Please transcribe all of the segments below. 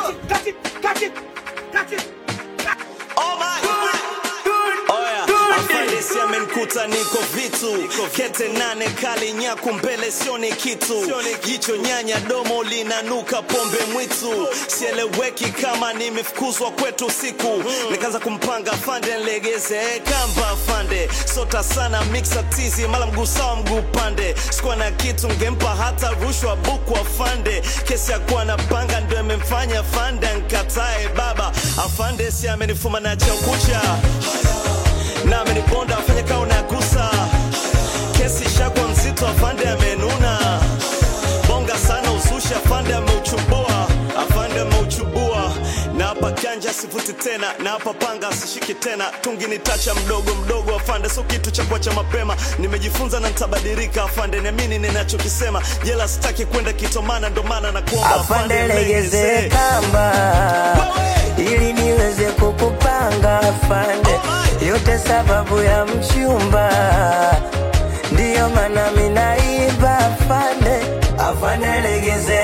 Afandisi amenikuta niko vitu kete nane kali nyaku mbele sioni kitu jicho nyanya domo linanuka pombe mwitu sieleweki kama nimefukuzwa kwetu siku nikaanza kumpanga fande nlegeze kamba fande sota sana mixa tizi mala mguu sawa mguu pande sikuwa na kitu ngempa hata rushwa buku afande kesi ya kuwa na panga ndo imemfanya fande nkatae baba afande si amenifuma na chaukucha na ameniponda afanye kaa unagusa kesi shakwa mzito afande amenuna bonga sana uzushi afande ameuchubua afande ameuchubua na hapa kanja sivuti tena na hapa panga sishiki tena tungi ni tacha mdogo mdogo afande so kitu cha kuacha mapema nimejifunza na nitabadilika afande niamini ninachokisema jela sitaki kwenda kitomana ndo maana na kuomba afande legeze kamba ili niweze kukupanga afande yote sababu ya mchumba ndiyo maana minaiba afande afande legeze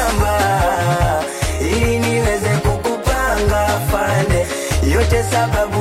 kamba ili niweze kukupanga afande yote sababu